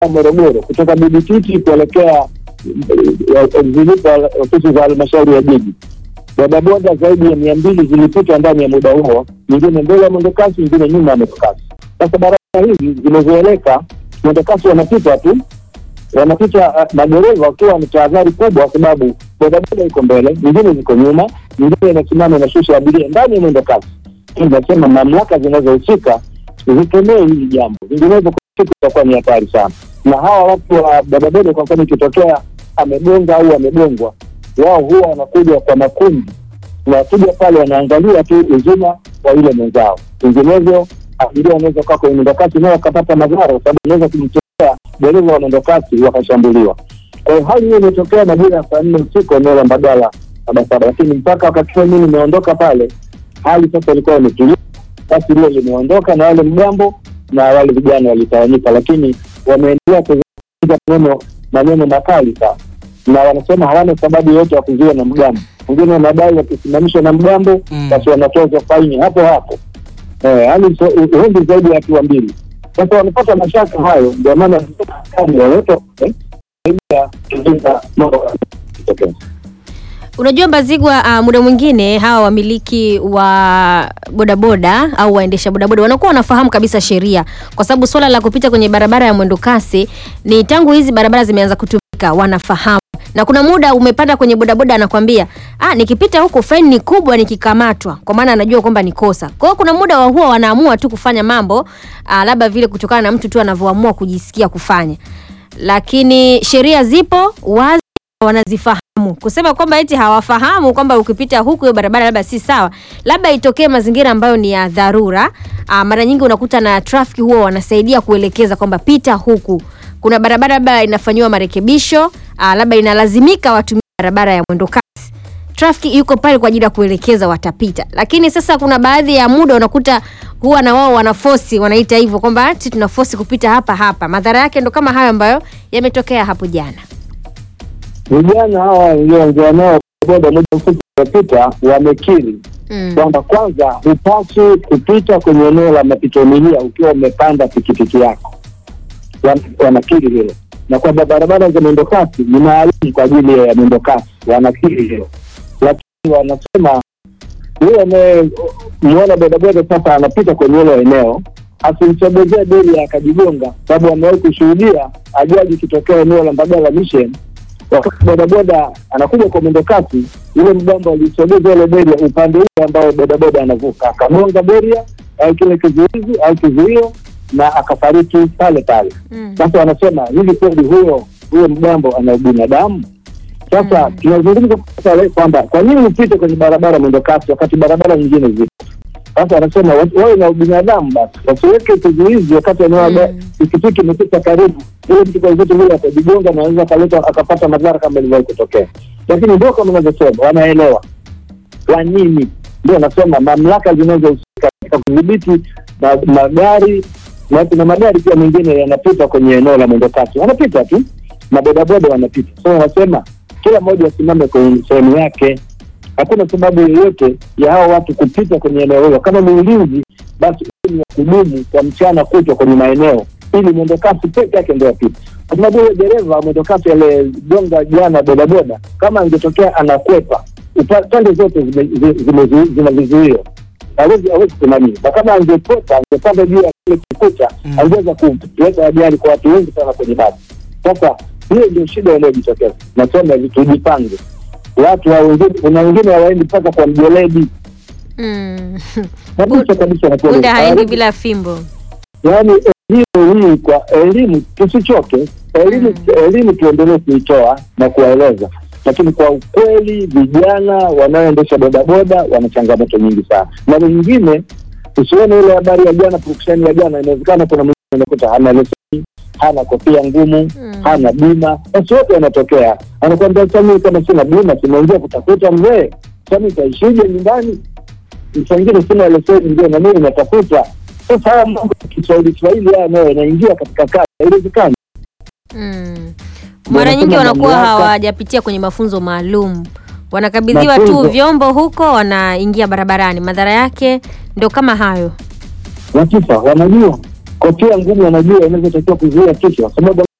Morogoro kutoka Bibititi kuelekea eh, zilipo ofisi za halmashauri ya jiji. Bodaboda zaidi ya mia mbili zilipita ndani ya muda huo, nyingine mbele ya mwendokasi, nyingine nyuma ya mwendokasi. Sasa barabara hizi zimezoeleka, mwendokasi wanapita tu wanapita uh, madereva wakiwa na tahadhari kubwa, kwa sababu bodaboda iko mbele, nyingine ziko nyuma, nyingine inasimama inashusha abiria ndani ya mwendo kasi. Inasema mamlaka zinazohusika zikemee hili jambo, vinginevyo siku itakuwa ni hatari sana. Na hawa watu wa bodaboda, kwa mfano, ikitokea amegonga au amegongwa, wao huwa wanakuja kwa makundi, na wakija pale wanaangalia tu uzima wa yule mwenzao, vinginevyo abiria wanaweza kuwa kwenye mwendo kasi nao wakapata madhara, kwa sababu inaweza kumtokea dereva wa mwendokasi wakashambuliwa. Kwa hiyo hali hiyo imetokea majira ya saa nne usiku eneo la Mbagala Sabasaba, lakini mpaka wakati huo mimi nimeondoka pale, hali sasa ilikuwa imetulia. Basi lile limeondoka na wale mgambo na wale vijana walitawanyika, lakini wameendelea kuzungumza maneno maneno makali sana, na wanasema hawana sababu yoyote ya kuzuia na mgambo. Wengine wanadai wakisimamishwa na mgambo Mm. basi wanatozwa faini hapo hapo eh, yani so- hundi zaidi ya hatua mbili. Sasa wanapata mashaka hayo, ndio maana kama waweko eh, zaidi ya kuzuia mambo kutokea. Unajua Mbazigwa, uh, muda mwingine hawa wamiliki wa bodaboda au waendesha bodaboda wanakuwa wanafahamu kabisa sheria, kwa sababu swala la kupita kwenye barabara ya mwendo kasi ni tangu hizi barabara zimeanza kutumika, wanafahamu na kuna muda umepanda kwenye bodaboda anakwambia ah, nikipita huku faini ni kubwa nikikamatwa, kwa maana anajua kwamba ni kosa. Kwa hiyo kuna muda wa huwa wanaamua tu kufanya mambo ah, labda vile kutokana na mtu tu anavyoamua kujisikia kufanya, lakini sheria zipo wazi wanazifahamu. Kusema kwamba eti hawafahamu kwamba ukipita huku hiyo barabara labda si sawa, labda itokee mazingira ambayo ni ya dharura. Aa, mara nyingi unakuta na trafiki huwa wanasaidia kuelekeza kwamba pita huku, kuna barabara labda inafanyiwa marekebisho, aa, labda inalazimika watumie barabara ya mwendo kasi trafiki yuko pale kwa ajili ya kuelekeza watapita, lakini sasa kuna baadhi ya muda unakuta huwa na wao wanafosi, wanaita hivyo kwamba sisi tuna fosi kupita hapa hapa. Madhara yake ndo kama hayo ambayo yametokea hapo jana. Vijana hawa walioongea nao boda muda mfupi uliopita wamekiri Mm. kwamba kwanza hupaswi kupita kwenye eneo la mapito milia ukiwa umepanda pikipiki yako. Wan- Wanakiri hilo, na kwamba barabara za mwendokasi ni maalum kwa ajili ya mwendokasi, wanakiri hilo, lakini wanasema yule anayemuona bodaboda sasa anapita kwenye hilo eneo asimsogezee beli akajigonga, sababu amewahi kushuhudia ajali ikitokea eneo la Mbagala Mission wakati bodaboda anakuja kwa mwendo kasi, yule mgambo alisogeza ile beria upande ule ambao bodaboda anavuka, akagonga beria au kile kizuizi au kizuio na akafariki pale pale. Mm. Sasa wanasema hivi kweli huyo huyo mgambo ana ubinadamu? Sasa Mm. tunazungumza sasa le- kwamba kwa nini upite kwenye barabara mwendo kasi wakati barabara nyingine zipo? Sasa wanasema wa- wawe na ubinadamu basi, wasiweke kizuizi wakati eneo Mm. mm. pikipiki imepita karibu, ile mtu kwa vitu vile atajigonga na anaweza akaleta akapata madhara kama ilivyowahi kutokea. Lakini ndio kama unavyosema, wanaelewa kwa nini. Ndio nasema mamlaka zinazohusika katika kudhibiti ma- magari na kuna magari pia mengine yanapita kwenye eneo la mwendo kasi, wanapita tu na bodaboda wanapita. So wanasema kila mmoja asimame kwenye sehemu yake. Hakuna sababu yoyote ya hao watu kupita kwenye eneo hilo. Kama ni ulinzi, basi uwe ni wa kudumu kwa mchana kutwa kwenye maeneo, ili mwendo kasi peke yake ndio apite, kwa sababu yule dereva wa mwendo kasi aliyegonga jana bodaboda, kama angetokea anakwepa, upa- pande zote zime- zi- zime- zina vizuio hawezi hawezi kusimamia, na kama angekwepa angepanda juu ya kile kikuta Mm. angeweza kuleta ajali kwa watu wengi sana kwenye basi. Sasa hiyo ndio shida inayojitokeza. Nasema hivi, tujipange. Watu hao wengine, kuna wengine hawaendi mpaka kwa mjeledi Mm. kabisa kabisa, nakuwa Punda haendi hawezi- bila fimbo. yaani elimu hii kwa elimu tusichoke elimu Mm. elimu tuendelee kuitoa na kuwaeleza lakini kwa ukweli vijana wanaoendesha bodaboda wana changamoto nyingi sana na wengine usione ile habari ya jana purukushani ya jana inawezekana kuna mwingine unakuta hana leseni hana kofia ngumu Mm. hana bima basi wote wanatokea anakwambia sami kama sina bima simeingia kutafuta mzee sami itaishije nyumbani msangine sina leseni ndio na mimi natafuta sasa haya mambo ya Kiswahili Kiswahili haya nayo yanaingia katika kazi, haiwezekani. Mm. Mara nyingi Wanasema wanakuwa mamlaka- hawajapitia kwenye mafunzo maalum, wanakabidhiwa tu Mafunzo. vyombo huko, wanaingia barabarani. Madhara yake ndio kama hayo. Wakifa wanajua kofia ngumu anajua inavyotakiwa kuzuia kichwa, kwa sababu